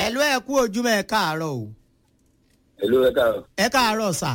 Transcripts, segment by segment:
ẹ̀lú ẹ̀ kú ojúmọ́ ẹ̀ káàárọ̀ o Hello, ẹ káàárọ̀. ẹ káàárọ̀ sà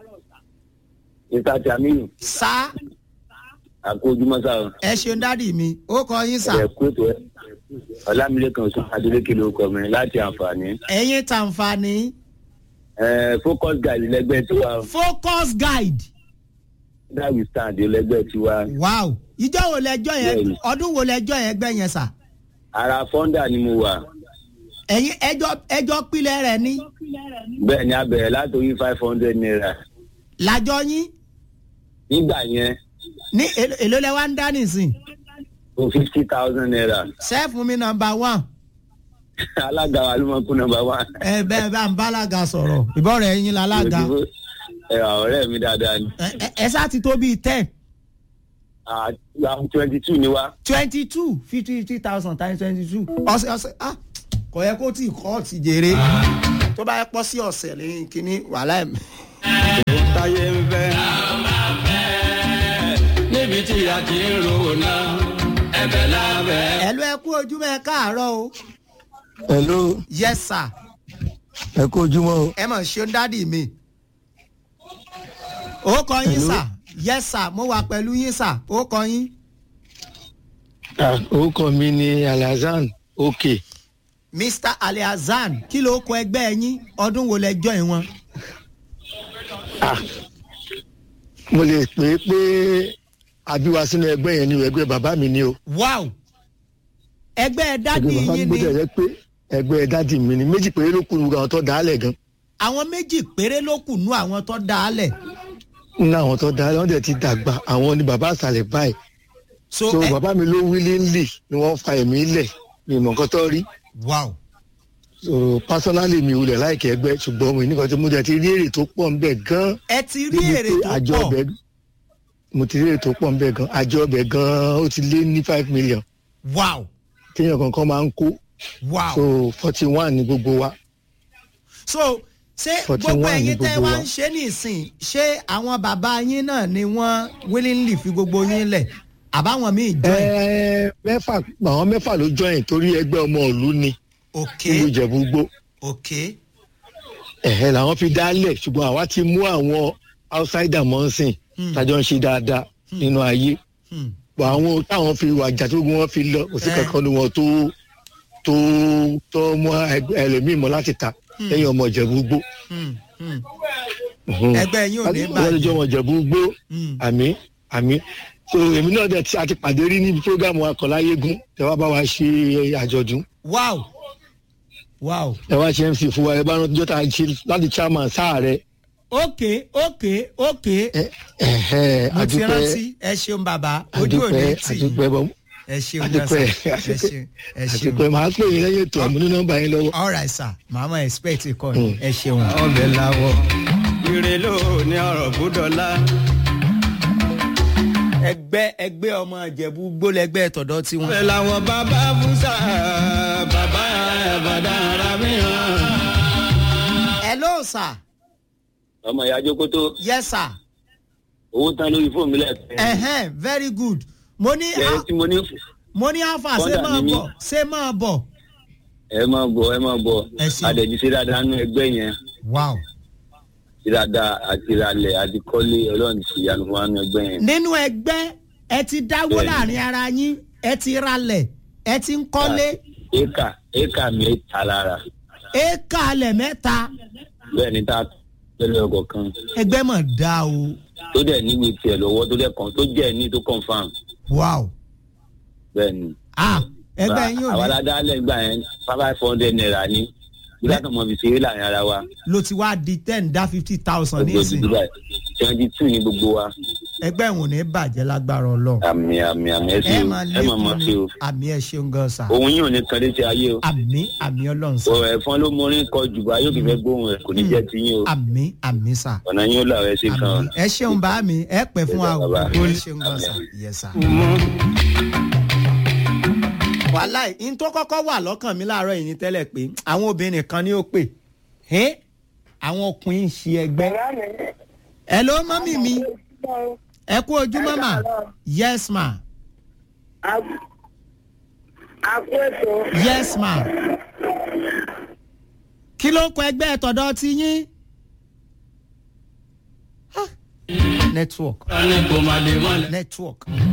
Mr. Jamiu, sá àkó ojúmọ́ sá o. ẹ ṣeun dádì mi ó kọ yín sà Ẹ kú ètò ẹ. Ọlámilékan sọ Adélékè ló kọ mi láti àǹfààní. ẹ̀yin tàǹfààní Ẹ Focus Guide lẹ́gbẹ́ tiwa o. focus guide That we stand lẹ́gbẹ́ tiwa. wow ìjọ wo lẹjọ yẹn Bẹ́ẹ̀ni. ọdún wo lẹjọ yẹn gbẹ yẹn sà Ara fọ́ndà ni mo wà. ẹ̀yin ẹjọ́ ẹjọ́ pilẹ̀ rẹ̀ ní Bẹ́ẹ̀ ni a bẹ̀rẹ̀ látòrí five hundred naira. làjọ yín Nígbà yẹn, ní èlò èlò lẹ wá ń dá nìsín o fifty thousand naira. sẹ́ẹ̀fù mi nọmba one Alága wa ló máa kú nọmba one. ẹ bẹ́ẹ̀ bá ń bálaga sọ̀rọ̀ ìbọ̀rẹ̀ ẹ̀yin lálága Ẹ ọ̀rẹ́ mi dáadáa ni. ẹ ẹ- ẹ sá ti tó bíi ten Àwọn twenty two ni wá. twenty two fifty fifty thousand times twenty two ọ̀sẹ̀ ọ̀sẹ̀ ah kò yẹ kó tí ì kọ́ ti jèrè tó bá yẹ pọ́ sí ọ̀sẹ̀ lẹ́yìn kínní wàhálà ẹ̀ táyé ń fẹ́. níbi tí a ti ń ro náà ẹbẹ̀ lábẹ́. ẹ̀lú ẹ kú ojúmọ́ ẹ káàárọ̀ o hello yes sir ẹ kú ojúmọ́ o ẹ mọ̀ ṣe ń dádì mi ó kọ yín Hello. sà yes sir mo wà pẹ̀lú yín sà ó kọ yín Ah, orúkọ mi ni alhassan òkè mr aliazan kí ló kọ ẹgbẹ́ yín ọdún wo lẹ jọ ìwọ̀n Ah, mo lè pè é pé àbíwá sínú ẹgbẹ́ yẹn ni o ẹgbẹ́ bàbá mi ni o wow ẹgbẹ́ dádì ẹgbẹ́ bàbá mi yín gbọ́dọ̀ ni yẹ pé ẹgbẹ́ dádì mi ni méjì péré ló kù ní àwọn tó dálẹ̀ gan àwọn méjì péré ló kù nú àwọn tó dá a lẹ̀ ní àwọn tó dálẹ̀ wọ́n dẹ̀ ti dàgbà àwọn ni bàbá àsàlẹ̀ báyìí so so ẹ bàbá mi ló wílé ńlì ni wọ́n fa ẹ̀mí lẹ̀ mi ìmọ̀ nǹkan tó rí wow so personally mi wulẹ̀ láìkẹ́ ẹgbẹ́ ṣùgbọ́n mi nìkan tí mo jẹ́ ti rí èrè tó pọ̀ ńbẹ̀ gan ẹ ti rí débi èrè pé tó àjọ pọ̀ ọbẹ̀ mo ti rí èrè tó pọ̀ ńbẹ̀ gan àjọ ọbẹ̀ gan ó ti lé ní five million wow téèyàn kankan máa ń kó wow so forty one ni gbogbo wa so ṣé 41 gbogbo ní ẹ̀yin tẹ́ gbogbo wá wa. ń ṣe nìsín ṣé àwọn bàbá yín náà ni wọ́n willingly fi gbogbo yín lẹ̀ àbáwọn míì join Ẹ, mẹ́fà àwọn mẹ́fà ló join torí ẹgbẹ́ ọmọ ìlú ni ok nílùú ìjẹ̀bú-gbó ok ẹ̀hẹ́ làwọn fi dálẹ̀ ṣùgbọ́n àwa ti mú àwọn outsider mọ́sìn Hmm. tájọ́ ń ṣe dáadáa nínú ayé hmm. bọ̀ àwọn táwọn fi wàjà tó gbé wọn fi lọ kò sí Eh. kankan ní wọn tó tó tó mú ẹgbẹ́ ẹlòmíì mọ́ láti ta lẹ́yìn ọmọ ìjẹ̀bú-gbó Hmm. Hmm. Mhm. ẹgbẹ́ yín ò ní wọ́n lè jọ bàjẹ́ ọmọ ìjẹ̀bú-gbó Hmm. àmì àmì so èmi náà dẹ̀ ti àti pàdé rí níbi programu akọ̀láyégún ẹ wá bá wa ṣe àjọ̀dún wow wow ẹ wá ṣe mc fún wa ẹ bá rántí jọ́ta ṣe láti chairman sáà rẹ ok ok ok ẹ ẹ mo ti àdúpẹ́ rántí ẹ ṣeun bàbá ojú ò ní àdúpẹ́ tì í àdúpẹ́ bọ́ ẹ ṣeun àdúpẹ́ gbọ́sà ẹ ṣeun ẹ ṣeun àdúpẹ́ màá pè yín lẹ́yìn ètò àmúnú nọ́mbà yín lọ́wọ́. all right sir màmá expect kọ́ ni ẹ ṣeun. ọbẹ̀ làwọ̀. ire ló ní ọ̀rọ̀ gbúdọ̀lá. ẹgbẹ́ ẹgbẹ́ ọmọ ìjẹ̀bú gbólẹ́gbẹ́ tọ̀dọ̀ tiwọn. ọbẹ̀ làwọ̀ bàbá fúnṣà bàbá ẹ̀bàdà ara mi hàn. hello sir Ọmọ ìyá Jókòtó, yes sir owó tán lórí fóònù mi lẹ́ẹ̀kan. ẹ̀hẹ́n very good mo ní Ẹ tí mo ní mo ní alpha ṣé Kọ́dà máa ni mí. bọ̀ ṣé máa bọ̀. ẹ máa bọ̀ ẹ máa bọ̀. Ẹ ṣeun. Adẹ̀jú ṣe dáadáa nínú ẹgbẹ́ yẹn. wow. Ṣe dáadáa àti ìrànlẹ̀ àti kọ́lé ọlọ́run ti ìyanu fún wa nínú ẹgbẹ́ yẹn. nínú ẹgbẹ́ ẹ ti dáwó Bẹ́ẹ̀ni. láàrin ara yín ẹ ti ralẹ̀ ẹ ti ń kọ́lé Éka éka mẹ́ta lára. éka alẹ̀ mẹ́ta Bẹ́ẹ̀ ni tá a tẹ́lẹ̀ ọkọ̀ kan. ẹgbẹ́ mọ̀ dá o Tó dẹ̀ níwèé tiẹ̀ lọ́wọ́ tó dẹ̀ kàn tó jẹ́ ní tó confam. wow. Bẹ́ẹ̀ ni. ah ẹgbẹ́ yín ò Àwa ní aládàálẹ̀ gbà yẹn five hundred naira ni. Bí látọ̀ mọ̀ fi ṣeré láàrin ara wa. ló ti wá di ten dá fifty thousand Gbogbo nísìn Dubai twenty two ni gbogbo wa. ẹgbẹ́ ìwọ̀n ní bàjẹ́ lágbára ọlọ́run Àmì àmì àmì ẹ ṣe ẹ o máa ẹ máa mọ̀ lékún ṣe o. ní àmì ẹ ṣeun gan sa Òun yóò ní kan létí ayé o. àmì àmì ọlọ́run sa Ọ̀ ẹ̀fọn ló mórí kọ jùbọ̀ ayé òkè fẹ́ gbóhùn ẹ̀ kò ní jẹ́ tiyín o. àmì àmì sa Ọ̀nà yín ó là ẹ ṣe kan. àmì ẹ ṣeun bá mi ẹ pẹ́ fún wa o Bàbá. ẹ ṣeun gan sa yẹ sa. wàhálà yìí n tó kọ́kọ́ wà lọ́kàn mi láàárọ̀ yìí ní tẹ́lẹ̀ pé àwọn obìnrin kan ní ó pè ẹ́ àwọn ọkùnrin ń ṣe ẹgbẹ́. ẹ ló mọ́mì mi ẹ kú ojú mọ́mà yes ma àpò ètò yes ma kí ló kọ ẹgbẹ́ tọ̀dọ̀ ti yín. Ah. network ní kò má lè mọ́lẹ̀. network